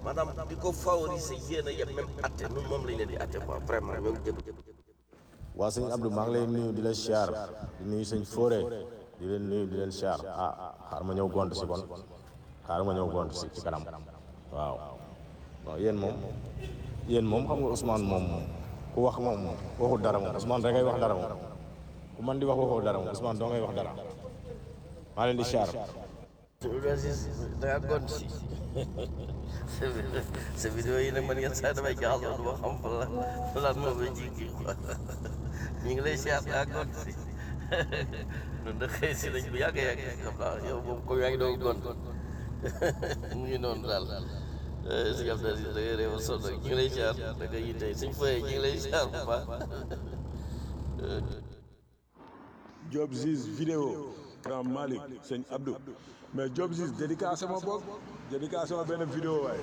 maanaam di ko favoriser yéen a yem même atte ñun moom lañ leen di atte quoi vraiment ñoom jëm jëm waa sëñ Abdou maa ngi lay nuyu di la siyaar di nuyu sëñ Fóore di leen nuyu di leen siyaar ah xaar ma ñëw gont si kon xaar ma ñëw gont si ci kanam waaw waaw yéen moom yéen moom xam nga Ousmane moom ku wax moom waxul dara moom Ousmane da ngay wax dara moom ku man di wax waxul dara moom Ousmane doo ngay wax dara maa leen di siyaar Aziz da ngaa gont si sa sa vidéo yi nag man yenn saa damay jaaxal du ma xam fan la fan la moo may jikki quoi ñu ngi lay siyaar da ngaa gont si ñun de xëy si nañ bu yàgg yàgg xam naa yow moom comme yaa ngi doog gont mu ngi noonu daal si Abdou Aziz da ngay réew a sonn ñu ngi lay siyaar da nga yitte suñ fayee ñu ngi lay siyaar bu baax Job Ziz vidéo grand Malick sëñ Abdou mais Job Ziz dédicace ma bokk dédicace ma benn vidéo waaye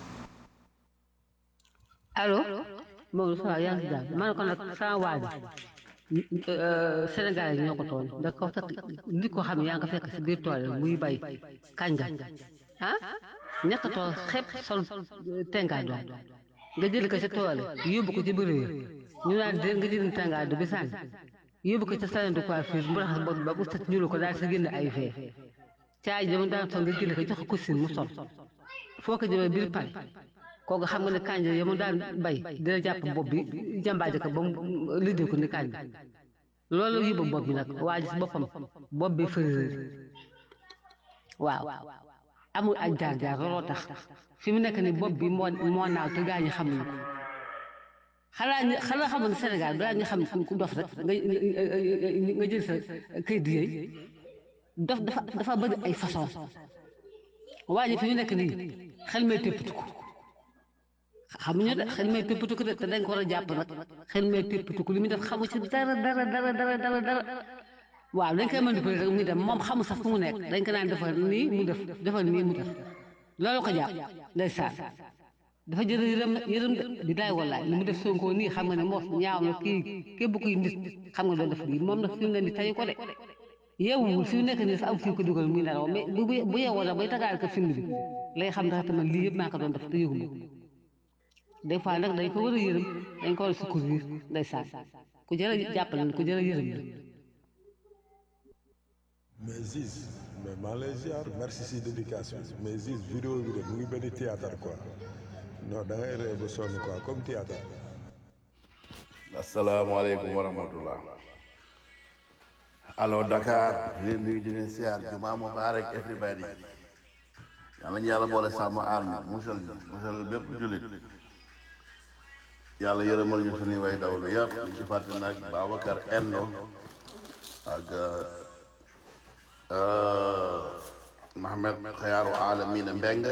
allo moom ça yaa ngi si jàmm ma ne ko nag sama waa ji Sénégal yi ñoo ko tooñ da ko fekk nit ko xam ne yaa nga fekk si biir tool yi muy bay kànja ah ñett tool xepp sol tengaay doon nga jël ko sa tool yi yóbbu ko ci biir réew ñu naan dé nga jël tengaay du bi sànni yóbbu ko ca salon de coiffure mu raxas bopp ba bu set ñuul ko daal sa génn ay fee caay dama daan sol nga jël ko jox ko costume mu sol foo ko jëmee biir pare kooku xam nga ne kànja ya mu daan bay dina jàpp bopp bi jàmbaaje ko ba mu liggéey ko ni kànja loolu yóbbu bopp bi nag waa ji si boppam bopp bi fëréer waaw amul ak jaar jaar looloo tax fi mu nekk ni bopp bi moo moo naaw te gaa ñi xamuñu ko xanaa ñu xanaa xamul ne Sénégal gaa ñi xam ku dof rek nga nga jël sa këyit yooyu dof dafa dafa bëri ay façon waa ji fi mu nekk nii xel may téppatu ko xamuñu de xel may téppatu ko de te dañ ko war a jàpp nag xel may téppatu ko li muy def xamu ci dara dara dara dara dara dara waaw dañ koy manipuler rek muy dem moom xamu sax fu mu nekk dañ ko naan defal nii mu def defal nii mu def loolu ko jàpp ndeysaan dafa jël yërëm yërëm de di daay wallaay li mu def Sonko nii xam nga ne moos ñaaw na kii képp kuy nit xam nga doo def lii moom nag fi mu ne nii tayu ko de yeewul fi mu nekk nii sax am fi ko dugal muy nelaw mais bu bu yeewoo nag bay tagaal ko film bi lay xam ndax tamit lii yëpp maa ko doon def te yëguma ko des fois nag dañ ko war a yërëm dañ ko war a secourir ndeysaan ku jërë jàppale ku jërë yërëm la mais Ziz mais maa lay ziar merci si dédication mais Ziz vidéo bi de mu ngi benn théâtre quoi non da ngay ree ba sonn quoi comme théâtre asalaamaaleykum wa rahmatullah allo Dakar di leen nuyu di leen siyaar jumaa mubaarak everybody yàlla ñu yàlla boole sàmm aar ñu musal ñu musal bépp jullit yàlla yërëmal ñu suñuy way dawlu yëpp ñu ci fàtte nag Babacar Endo ak Mohamed Xayaaru Alamina Mbeng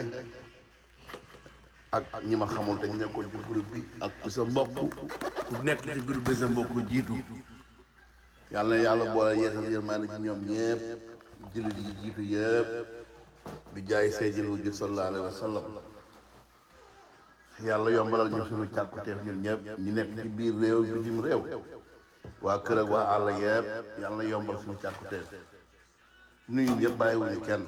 ak ñi ma xamul te ñu nekkoon ci groupe bi ak ku sa mbokk ku nekk ci groupe bi sa mbokk jiitu yàlla na yàlla boole yeesal yërmaande ci ñoom ñëpp jullit yi jiitu yëpp bi jaay seydil wujud sallallahu alayhi wa sallam yàlla yombalal ñu suñu càkkuteef ñun ñëpp ñu nekk ci biir réew bitim réew waa kër ak waa àll yëpp yàlla na yombal suñu càkkuteef nuyu ñëpp bàyyiwuñu kenn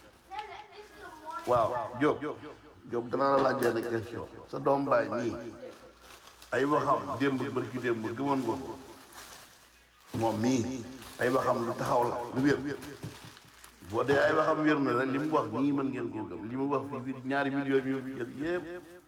waaw Diop Diop danaa la laaj benn question sa doom baay nii ay waxam démb bërki démb gëmoon nga ko moom mii ay waxam lu taxaw la lu wér boo dee ay waxam wér na rek li mu wax nii mën ngeen koo gëm li mu wax fii biir ñaari millions yu jël yëpp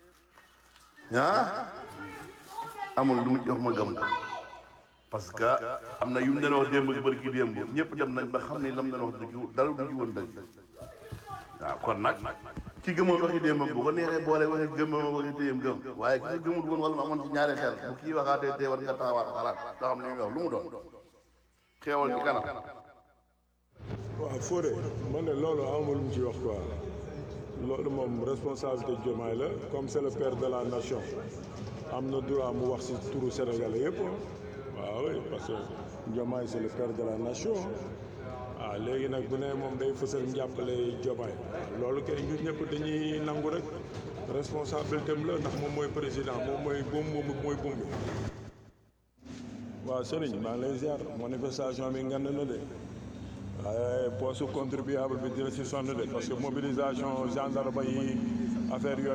ah amul lu mu jox ma gëm ko parce que am na yu mu doon wax démb bërki démb ñëpp dem nañ ba xam ne lam doon wax dëgg dara du ci woon dëgg waaw kon nag ki gëmoon waxi démbam bu ko neexee boole waxi gëmmam waxi téyam gëm waaye ki nga gëmul woon wala mu amoon ci ñaari xel bu kii waxaatee tee war nga taxawaat xalaat doo xam ne muy wax lu mu doon xeewal ci kanam waaw Fodé man ne loolu amul lu mu ci wax quoi loolu moom responsabilité Diomaye la comme c'est le père de la nation am na droit mu wax ci turu Sénégalais yëpp waaw oui parce que Diomaye c'est le père de la nation ah léegi nag bu ne moom day fësal njàppale Diomaye loolu kay ñun ñëpp dañuy nangu rek responsabilité am la ndax moom mooy président moom mooy buum moom mooy buum bi waaw sëriñ maa ngi lay ziar manifestation bi ngand na de waaye poste contribuable bi dina si sonn de parce que mobilisation gendarme yi affaire yooyu